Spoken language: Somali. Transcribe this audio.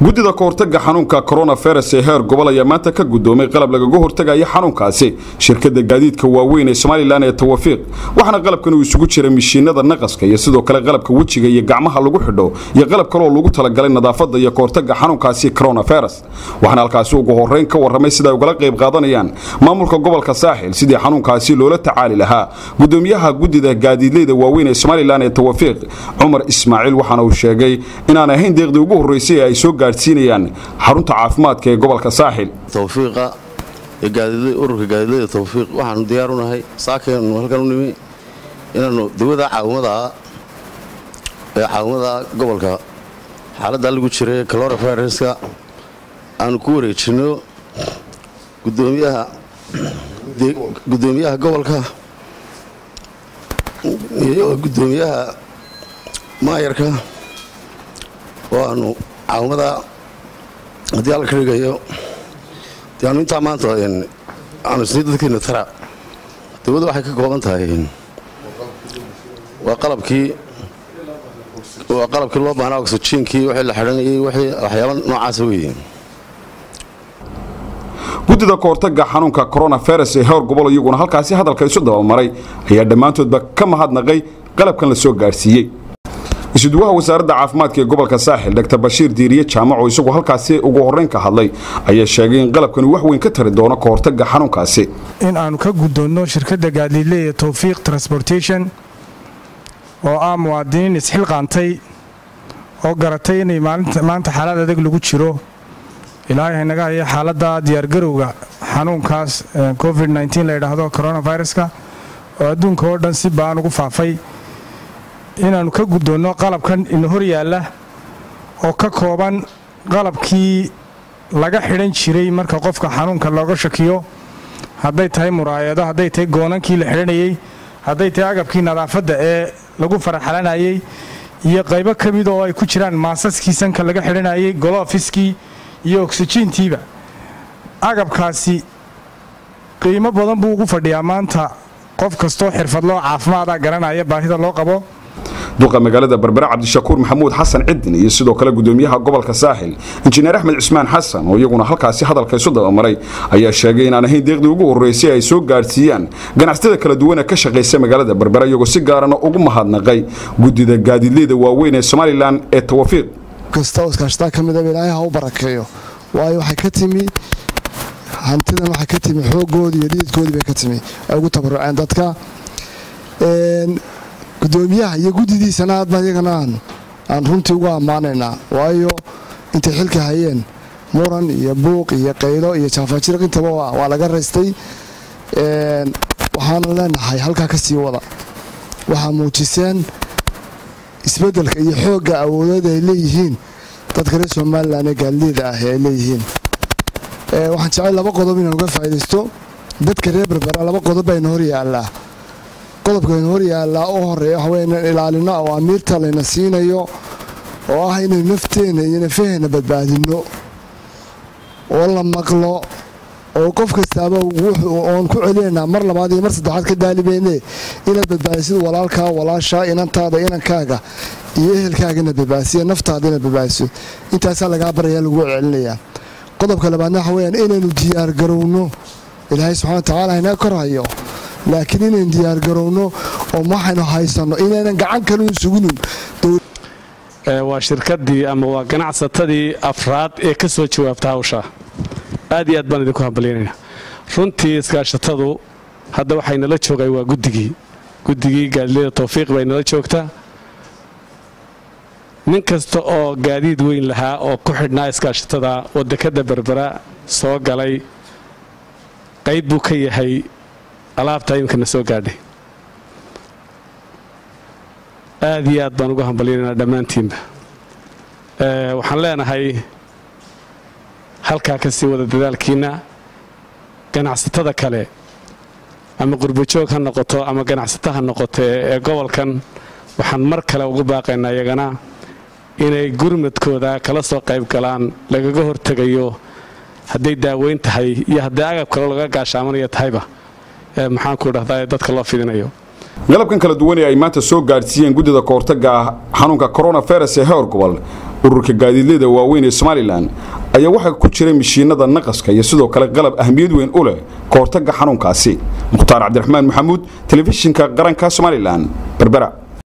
guddida kahortaga xanuunka coronavirus ee heer gobol ayaa maanta ka gudoomay qalab lagaga hortagaya xanuunkaasi shirkada gaadiidka waaweyn ee somalilan ee tawafiiq waxaana qalabkan uu isugu jira mishiinada naqaska iyo sidoo kale qalabka wejiga iyo gacmaha lagu xidho iyo qalab kaleoo lagu talagalay nadaafada iyo kahortaga xanuunkaasi coronavirus waxaana halkaasi ugu horeyn ka waramay sida ay ugala qayb qaadanayaan maamulka gobolka saaxil sidii xanuunkaasi loola tacaali lahaa gudoomiyaha guddida gaadiidleyda waaweyn ee somalilan ee tawafiiq cumar ismaaciil waxaana uu sheegay inaan ahayn deeqdii ugu horreysay ee ay soo gaadhsiinayaan xarunta caafimaadka ee gobolka saaxil tawfiiqa ururka gaadiidleyda tawfiiq waxaanu diyaar u nahay saakaynu halkan u nimi inaannu dawada caawimada ee caawimada gobolka xaaladda lagu jiray cloroviruska aanu ku wareejinno gudoomiyaha gudoomiyaha gobolka iyo gudoomiyaha maayarka oo aanu caawimada haddii alla ka dhigayo dee aanu intaa maanta aanu isnii dadkeena tara dawladda waxay ka kooban tahay waa qalabkii waa qalabkii loo baahnaa oxyjiinkii wixii la xidhanayay wixii waxyaaba noocaasa weeye guddida kahortaga xanuunka coronavirus ee heer gobol iyaguna halkaasi hadalka isu dabamaray ayaa dhammaantoodba ka mahadnaqay qalabkan la soo gaadhsiiyey isuduwaha wasaaradda caafimaadka ee gobolka saaxil dr bashiir diiriye jaamaco isagu halkaasi ugu horreyn ka hadlay ayaa sheegay in qalabkani wax weyn ka tari doono kahortaga xanuunkaasi in aanu ka guddoonno shirkadda gaadiidleeya towfiiq transportation oo ah muwaadiniin isxilqaantay oo garatay inay maanta xaalad adag lagu jiro ilaahay haynaga haya xaaladda diyaargarowga xanuunkaas covid la ydhaahdo coronaviruska oo adduunka oo dhan si baan ugu faafay inaannu ka guddoonno qalabkan ina hor yaalla oo ka kooban qalabkii laga xidhan jiray marka qofka xanuunka looga shakiyo hadday tahay muraayado hadday tahay goonankii la xidhanayey hadday tahay agabkii nadaafadda ee lagu faraxalanayey iyo qaybo ka mid oo ay ku jiraan maasaskii sanka laga xidhanayey golofiskii iyo oksijiintiiba agabkaasi qiimo badan buu ugu fadhiyaa maanta qof kastoo xirfadloo caafimaada garanaya baahida loo qabo duqa magaalada berbere cabdishakuur maxamuud xasan cidin iyo sidoo kale gudoomiyaha gobolka saaxil injineer axmed cismaan xasan oo iyaguna halkaasi hadalka isu dabamaray ayaa sheegay inaan ahayn deeqdii ugu horreysay ay soo gaadhsiiyaan ganacsatada kala duwan ee ka shaqaysa magaalada berbere iyagoo si gaarana ugu mahadnaqay guddida gaadiidleyda waaweyn ee somalilan ee tawafiiq kasta oo iskaashataa ka midaba ilaahay ha u barakeeyo waayo waxay ka timi hantidan waxay ka timi xoogoodii iyo dhididkoodii bay ka timi ay ugu tabaruceen dadka gudoomiyaha iyo guddidiisana aadba iyagana aan runtii ugu ammaanaynaa waayo intay xilka hayeen muran iyo buuq iyo qaylo iyo jaafajirq intaba waa laga raystay waxaana leenahay halkaa ka sii wada waxaa muujiseen isbeddelka iyo xoogga awoodeed ay leeyihiin dadka reer somalilan ee gaadliida ah ee ay leeyihiin waxaan jecel laba qodob inaan uga faa'iidaysto dadka reer berbera laba qodob bayna hor yaallaa qodobkaynu hor yaallaa u horeeya waxa wey inaan ilaalino oo amiirta layna siinayo oo ah inaynu nafteenna iyo nafaheenna badbaadinno oo la maqlo oo qof kastaaba oon ku celinaynaa mar labaad iyo mar saddexaad ka daalibayne inaad badbaadisid walaalkaa walaashaa inantaada inankaaga iyo ehelkaaga inaad badbaadisiyo naftaada inaad badbaadiso intaasaa lagaa baraya lagu celinayaa qodobka labaadna waxa weyaan inaynu diyaargarowno ilaahay subxana wa tacaala inaga kor hayo laakiin inaynu diyaargarowno oo waxaynu haysanno inaynan gacan kale u suginin waa shirkadii ama waa ganacsatadii afraad ee ka soo jawaabta hawsha aad iyo aad baan idinku hambalyaynayna runtii iskaashatadu hadda waxay nala joogay waa guddigii guddigii gaadileyda tawfiiq bay nala joogtaa nin kasta oo gaadiid weyn lahaa oo ku xidhnaa iskaashatada wadakada berbera soo galay qayb buu ka yahay alaabtaa iminkana soo gaadhay aad iyo aad baan uga hambalyaynaa dhammaantiinba waxaan leenahay halkaa ka sii wada dadaalkiinna ganacsatada kale ama qurbajoog ha noqoto ama ganacsato ha noqoto ee gobolkan waxaan mar kale ugu baaqaynaa iyagana inay gurmadkooda kala soo qayb galaan lagaga hortegayo hadday daaweyn tahay iyo hadday agab kale laga gaashaamanaya tahayba maxaanku dhahdaa dadka loo fidinayo galabkan kala duwan ee ay maanta soo gaadhsiiyeen guddida kahortaga xanuunka coronavirus ee heer gobol ururka gaadiidleyda waaweyn ee somalilan ayaa waxaa ku jira mishiinada naqaska iyo sidoo kale qalab ahmiyad weyn u leh ka hortagga xanuunkaasi mukhtaar cabdiraxmaan maxamuud telefishinka qaranka somalilan berbera